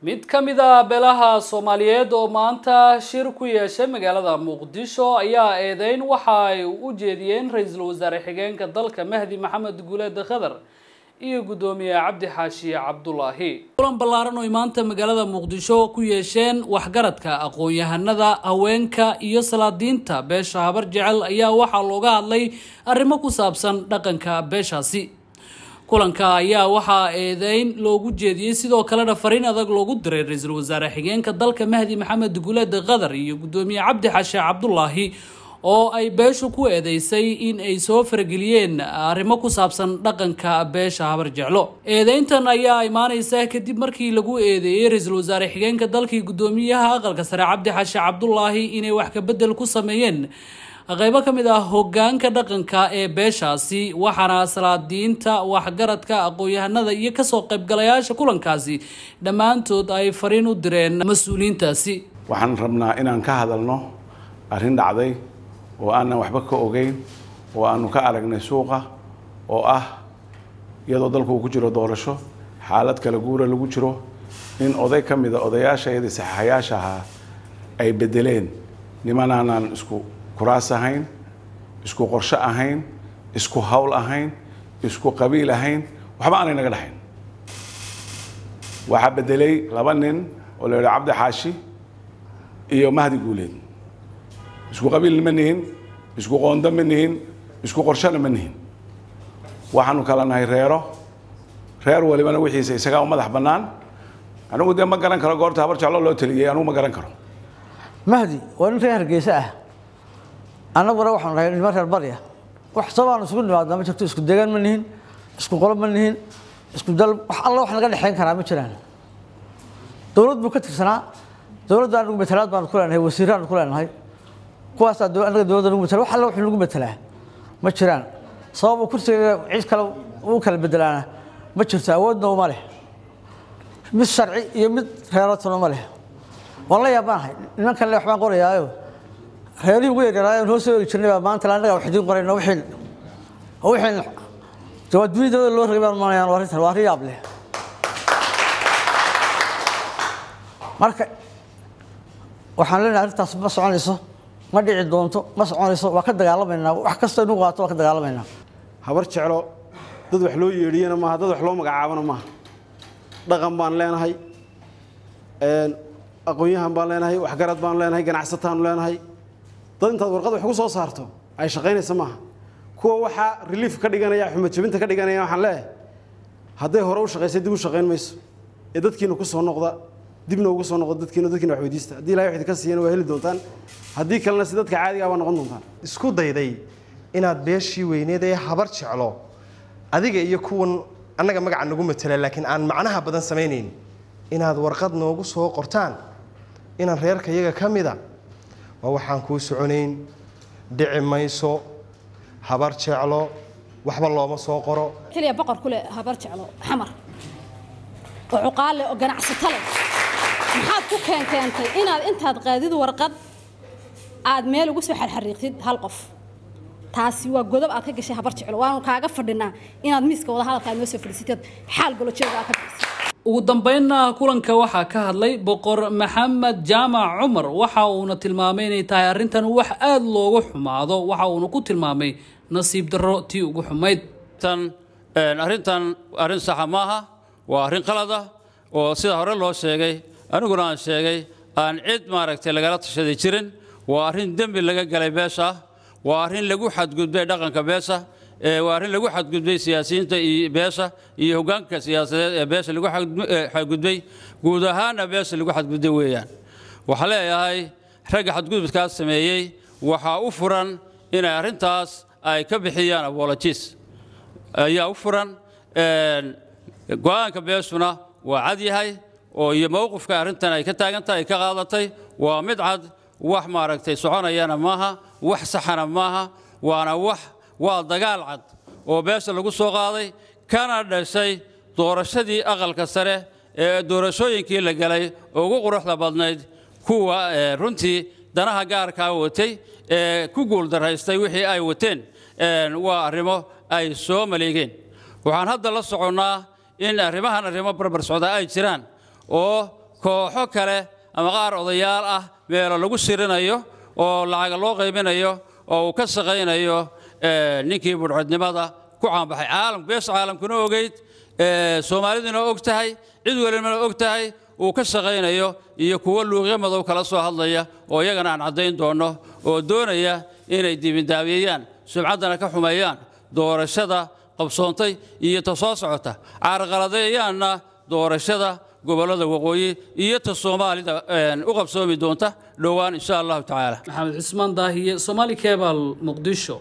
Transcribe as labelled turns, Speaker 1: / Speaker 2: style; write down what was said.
Speaker 1: mid ka mid a beelaha soomaaliyeed oo maanta shir ku yeeshay magaalada muqdisho ayaa eedeyn waxa ay u jeediyeen ra-iisul wasaare xigeenka dalka mahdi maxamed guuleed khadar iyo guddoomiye cabdi xaashi cabdulaahi kulan ballaaran oo ay maanta magaalada muqdisho ku yeesheen waxgaradka aqoon-yahanada haweenka iyo salaadiinta beesha habar jecel ayaa waxaa looga hadlay arrimo ku saabsan dhaqanka beeshaasi kulanka ayaa waxaa eedeyn loogu jeediyey sidoo kalena fariin adag loogu diray ra-iisul wasaare xigeenka dalka mahdi maxamed guuleed khadar iyo guddoomiye cabdi xashe cabdulaahi oo ay beeshu ku eedeysay in ay soo farageliyeen arrimo ku saabsan dhaqanka beesha habar jeclo eedeyntan ayaa imaaneysa kadib markii lagu eedeeyey ra-iisul wasaare xigeenka dalkii guddoomiyaha aqalka sare cabdi xashe cabdulaahi inay wax kabedel ku sameeyeen qaybo ka mid ah hogaanka dhaqanka ee beeshaasi waxaana salaadiinta waxgaradka aqoon-yahanada iyo kasoo qaybgalayaasha kulankaasi dhammaantood ay fariin u direen mas-uuliyiintaasi
Speaker 2: waxaan rabnaa inaan ka hadalno arrin dhacday oo aanan waxba ka ogeyn oo aanu ka aragnay suuqa oo ah iyadoo dalku uu ku jiro doorasho xaalad kala guura lagu jiro in oday ka mida odayaashayadii saxaxayaasha ahaa ay bedeleen nimanaanaan isku kuraas ahayn isku qorsho ahayn isku hawl ahayn isku qabiil ahayn waxba aanay naga dhaxayn waxaa bedelay laba nin oo la yidhi cabdi xaashi iyo mahdi guuleed isku qabiilna ma nihin isku qoondo ma nihin isku qorshona ma nihin waxaanu kala nahay reero reer walibana wixiisa isagaa u madax bannaan anigu dee ma garan karo goorta habar jeclo loo taliyey anigu ma garan karo
Speaker 3: mahdi waa nin reer hargeysa ah annaguna waxaanu nahay niman reer barya wax sabaanu isugu nimaadnaa ma jirto isku degaan ma nihin isku qolo ma nihin isku dal wax alla wax naga dhexayn karaa ma jiraan dowlad buu ka tirsanaa dowladda anagu matalaad baanu ku leenahay wasiiraanu ku leenahay kuwaasaa annaga dowladda nagu matala wax alla wuxuu nagu matalaa ma jiraan sabab uu kursiga cid kale uu kala bedelaana ma jirto awoodna uma leh mid sharci iyo mid reeratuna ma leh waan la yaabanahay nimankan le waxbaan qorayaayo reerihii ugu yaryaraayo noo soo eri jirnay baa maanta annaga wax idiin qorayno wixii wixii waa dunidooda loo ragay baan maanayaan waa arrintan waa arrin yaab leh marka waxaan leenahay arrintaas ma soconayso ma dhici doonto ma soconayso waa ka dagaalamaynaa wax kasta inu qaato waa ka dagaalamaynaa
Speaker 4: habar jeclo dad wax loo yeedhiyana maaha dad wax loo magacaabana maaha dhaqan baan leenahay aqoon-yahan baan leenahay waxgarad baan leenahay ganacsataanu leenahay dad intaad warqad wax ku soo saarto ay shaqaynaysa maaha kuwa waxaa relief ka dhiganaya xumad jabinta ka dhiganaya waxaan leeyahay hadday hore u shaqaysay dib u shaqayn mayso ee dadkiina ku soo noqda dibna ugu soo noqda dadkiina dadkiina wax weydiista haddii ilahay wax idinka siiyana waa heli doontaan haddii kalena si dadka caadiga baa noqon doontaan
Speaker 5: isku dayday inaad beeshii weyneed ee habar jeclo adiga iyo kuwan annaga magaca nagu matala laakiin aan macnaha badan samaynayn inaad warqad noogu soo qortaan inaan reerka iyaga ka mida waa waxaan kuu soconayn dhici mayso habar jeclo waxba looma soo qoro
Speaker 6: keliya boqor ku leh habar jeclo xamar oo cuqaal leh oo ganacsato leh maxaad ku keenkeentay inaad intaad qaadid warqad aad meel ugu soo xarxariiqtid hal qof taasi waa godob aad ka gashay habar jeclo waanu kaaga fadhinaa inaad miiska wada hadalka aad noo soo fadhiisatid xaal golojeeda aad ka bixisay
Speaker 1: ugu dambeynna kulanka waxaa ka hadlay boqor maxamed jaamac cumar waxa uuna tilmaamay inay tahay arrintan wax aada loogu xumaado waxa uuna ku tilmaamay nasiib darro tii ugu xumayd
Speaker 7: arrintan arrin saxa maaha waa arrin qalada oo sida hore loo sheegay aniguna aan sheegay aan cid maaragtay lagala tashaday jirin waa arrin dembi laga galay beesha waa arrin lagu xadgudbay dhaqanka beesha waa arrin lagu xadgudbay siyaasiyiinta iyo beesha iyo hoggaanka siyaasadeed ee beesha lagu xadgudbay guud ahaanna beesha lagu xadgudbay weeyaan waxaa leeyahay ragga xadgudubkaas sameeyey waxaa u furan inay arrintaas ay ka bixiyaan abologies ayaa u furan go-aanka beeshuna waa cad yahay oo iyo mowqifka arrintan ay ka taagantahay ay ka qaadatay waa mid cad wax maaragtay soconayana maaha wax saxana maaha waana wax waa dagaal cad oo beesha lagu soo qaaday kana dhashay doorashadii aqalka sare ee doorashooyinkii la galay ugu quruxda badnayd kuwa runtii danaha gaarkaa watay ee ku guuldaraystay wixii ay wateen waa arrimo ay soo maleegeen waxaan hadda la soconnaa in arrimahan arrimo barbar socda ay jiraan oo kooxo kale ama qaar odayaal ah meelo lagu sirinayo oo lacaga loo qaybinayo oo uu ka shaqaynayo eh, ninkii budhcodnimada ku caanbaxay caalamku beesha caalamkuna ogeyd eh, soomaaliduna og tahay cid welibana og tahay uu ka shaqaynayo iyo kuwo luuqyo madow kala soo hadlaya oo iyagana aan caddayn doonno oo doonaya inay dibindaabiyeeyaan sumcaddana ka xumeeyaan doorashada qabsoontay iyo ta soo socota caarqaladeeyaanna doorashada gobollada waqooyi iyo ta soomaalida een, u qabsoomi doonta dhowaan insha allahu tacaala
Speaker 1: maxamed cismaan daahiye somaali cebal muqdisho